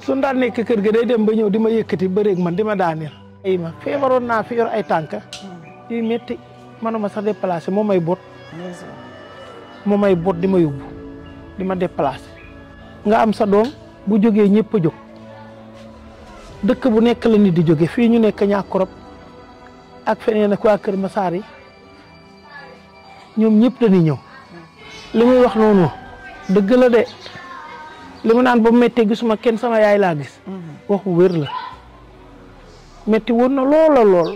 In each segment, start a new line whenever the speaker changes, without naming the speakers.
suñ daan nekk kër ga day dem ba ñëw di ma yëkkati bëreeg man di ma daaneel ay ma feebaroon naa fi yor ay tànk yu métti manuma sax déplacé moo may bot moo may bot di ma yóbbu di ma déplacé nga am sa doom bu jógee ñëpp a jóg dëkk bu nekk la nit di jóge fii ñu nekk ñàkkurab ak feneen ak waa Kër Masaar yi ñoom ñëpp dañuy ñëw li muy wax noonu dëgg la de li mu naan ba mu méttee gisuma kenn sama yaay laa gis waxu wér la métti woon na loola lool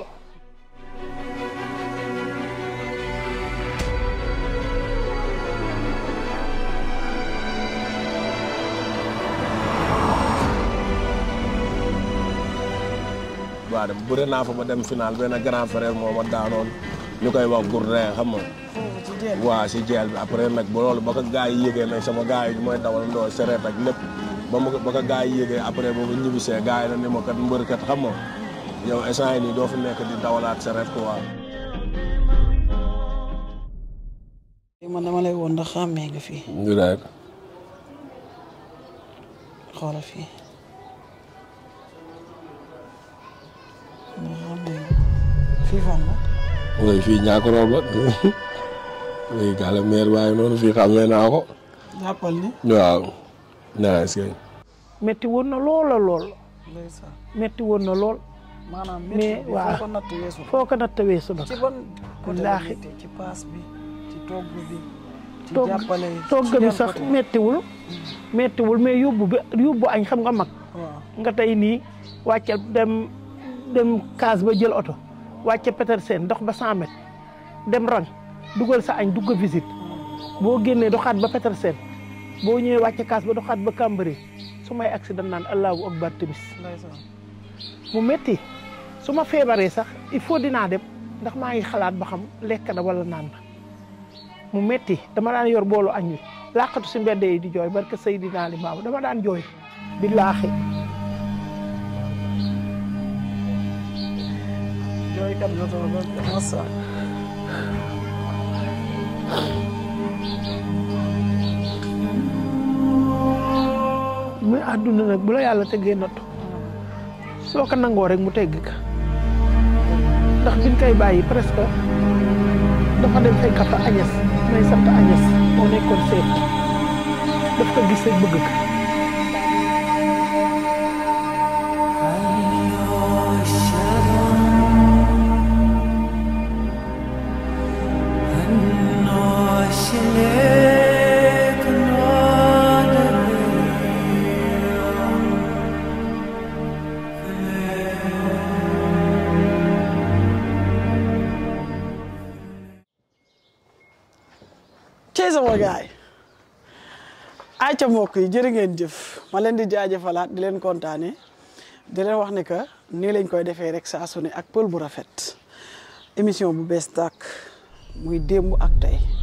waaw dem bëri naa fa ba dem final benn grand frère moo ma daanoon ñu koy wax Gourdin xam nga waaw si jeel bi après nag ba loolu ba ko gars yi yëgee nag sama gars yi mooy dawal ndoo sereet ak lépp ba ma ba ko gars yi yëgee après boobu ñibbisee gars yi na ni ma kat mbër kat xam nga yow instant yi nii doo fi nekk di dawalaat sereet quoi.
man dama lay woon ndax xàmmee nga fii
ñu daal
xoolal fii ndax xàmmee nga fii fan la
mooy fii ñaako roob la léegi gàlla meer waaye noonu fii xamee naa ko
jàppal ni
waaw naa est-ce que
métti woon na loola lool
ndeysaan
métti woon na lool
maanaam
Mais
métti bi
waaw.
foo ko natt weesu
foo ko natt weesu nag
ci ban côté la
Wallaahi.
métti ci paas bi ci togg bi ci
togg
jàppale
togg
ci
bi
yan
sax
côté?
méttiwul méttiwul mais yóbbu bi yóbbu añ xam nga mag
waaw
nga tey nii wàcce dem dem kaas ba jël oto wàcce Petersen dox ba 100 mètres dem rang dugal sa añ dugg visite boo génnee doxaat ba Petersen boo ñëwee wàcce kaas ba doxaat ba Cambérène su may accident naan allahu akbar timis
ndeysaan
mu métti su ma feebaree sax il faut dinaa dem ndax maa ngi xalaat ba xam lekk na wala naan na mu métti dama daan yor boolu añ wi làqatu si mbedd yi di jooy barke Seydina Limaamu dama daan jooy billaahi
jooykat nga toog ba massa
muy àdduna nag bu la yàlla teggee nattu soo ko nangoo rek mu tegg ka ndax biñ koy bàyyi presque dafa dem fekk fa Agnès may sant Agnès moo nekkoon seet daf ko gis rek bëgg ka
cey sama gaay ay ca mbokk yi jërë ngeen jëf ma leen di jaajëfalaat di leen kontaane di leen wax ne que nii lañ koy defee rek saa su ne ak pël bu rafet émission bu bees tàkk muy démb ak tey